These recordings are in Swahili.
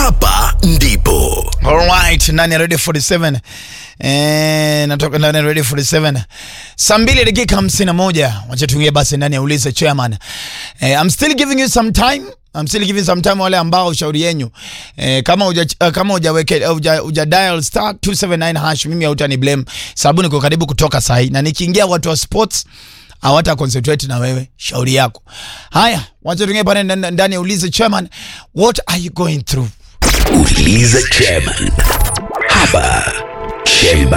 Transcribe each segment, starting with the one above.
hapa ndipo Alright, ndani ya Radio 47 eh, natoka ndani ya Radio 47 saa mbili dakika hamsini na moja wacha tuingie basi ndani ya ulize chairman. Eh, I'm still giving you some time I'm still giving some time wale ambao ushauri yenyu eh, kama uja, uh, kama hujaweke uja, uja dial star 279 hash, mimi hautani blame sababu niko karibu kutoka sahi, na nikiingia watu wa sports hawata concentrate na wewe, shauri yako. Haya, wacha tuingie pale ndani ndani ya ulize chairman, what are you going through? uliza chairman hapa chemba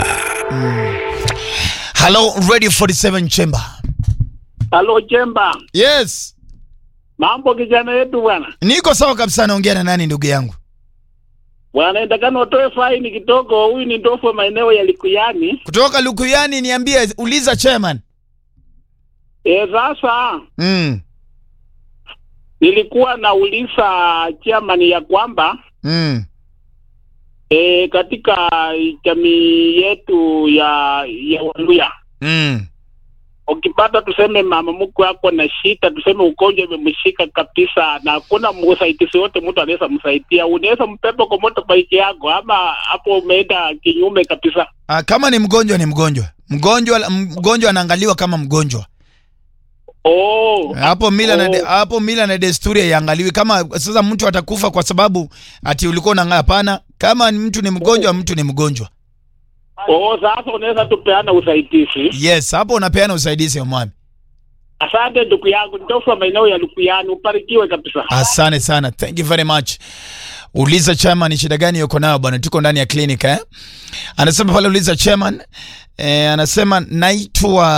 Hello Radio 47 Chamber. Halo Chemba, Yes. mambo kijana yetu bwana. Niko sawa kabisa naongea na nani ndugu yangu? Bwana endakana utoe faini kidogo. Huyu ni ndofu wa maeneo ya Likuyani. Kutoka Lukuyani niambie uliza chairman. E, sasa Mm. nilikuwa nauliza chairman ya kwamba Mm. e, katika jamii yetu ya ya Waluya Mm. ukipata tuseme mama mkwe ako na shida, tuseme ugonjwa imemshika kabisa, na hakuna msaidizi wote mtu anaweza msaidia, unaweza mpepa kwa motorbike yako, ama hapo umeenda kinyume kabisa? Ah, kama ni mgonjwa ni mgonjwa. Mgonjwa mgonjwa anaangaliwa kama mgonjwa. Oh, Hapo mila na de, Oh. hapo mila na desturi haiangaliwi kama sasa mtu atakufa kwa sababu ati ulikuwa unang'aa. Hapana, kama ni mtu ni mgonjwa, mtu ni mgonjwa. Oh, sasa unaweza tupeana usaidizi. Yes, hapo unapeana usaidizi mwami. Asante ndugu yangu, ndofu wa maeneo ya Lukuyani, ubarikiwe kabisa. Asante sana, thank you very much. Uliza chairman, ni shida gani yuko nayo bwana? Tuko ndani ya clinic eh? Anasema pale uliza chairman eh, anasema naitwa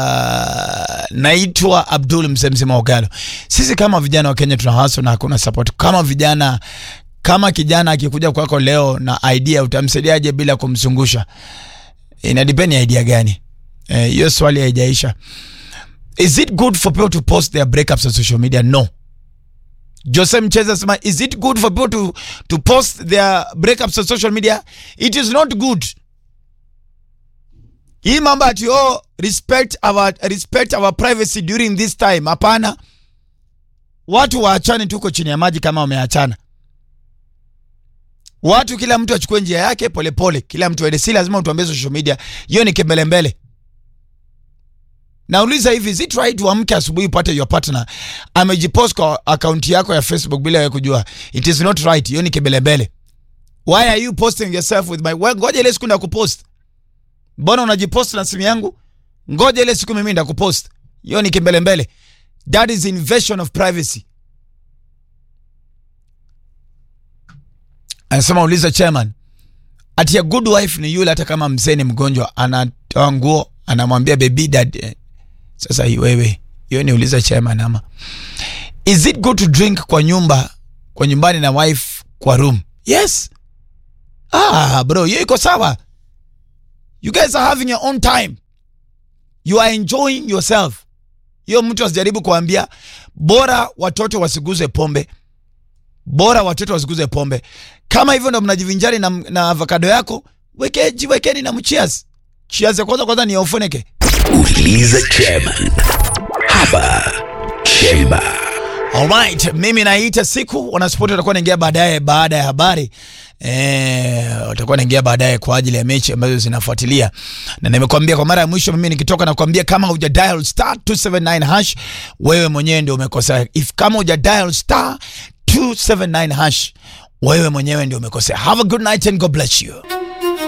naitwa Abdul mzee mzima Ogalo. Sisi kama vijana wa Kenya tuna hustle na hakuna support. Kama vijana kama kijana akikuja kwako leo na idea utamsaidiaje bila kumzungusha? Ina depend ya idea gani? Eh, hiyo swali haijaisha. Is it good for people to post their breakups on social media? No. Jose Mcheza sema is it good for people to, to post their breakups on social media? It is not good. Hii mambo ati oh, respect our, respect our privacy during this time. Hapana, watu waachane, tuko chini ya maji kama wameachana. Watu kila mtu achukue njia yake polepole pole. Kila mtu aende, si lazima utuambie social media. Hiyo ni kembelembele. Nauliza hivi, is it right uamke asubuhi upate your partner amejipost kwa akaunti yako ya Facebook bila wewe kujua? It is not right. Hiyo ni kibelebele. Why are you posting yourself with my well, ngoja ile siku ndakupost. Mbona unajipost na simu yangu? Ngoja ile siku mimi ndakupost. Hiyo ni kimbelembele. That is invasion of privacy. Anasema uliza chairman. Ati a good wife ni yule hata kama mzee ni mgonjwa anatoa nguo anamwambia baby dad eh, sasa hii wewe, hiyo ni uliza chairman ama is it good to drink kwa nyumba kwa nyumbani na wife kwa room? Yes. Ah bro, hiyo iko sawa. You guys are having your own time. You are enjoying yourself. Hiyo mtu asijaribu kuambia bora watoto wasiguze pombe, bora watoto wasiguze pombe. Kama hivyo ndo mnajivinjari na, na avocado yako, weke jiwekeni na mchias. Cheers ya kwanza kwanza ni ya ufunike. uliza chairman hapa chemba Alright, mimi naita siku wanaspoti watakuwa naingia baadaye baada ya habari eh, watakuwa naingia baadaye kwa ajili ya mechi ambazo zinafuatilia, na nimekwambia kwa mara ya mwisho, mimi nikitoka nakwambia kama huja dial star 279 hash, wewe mwenyewe ndio umekosea. If kama huja dial star 279 hash, wewe mwenyewe ndio umekosea. Have a good night and God bless you.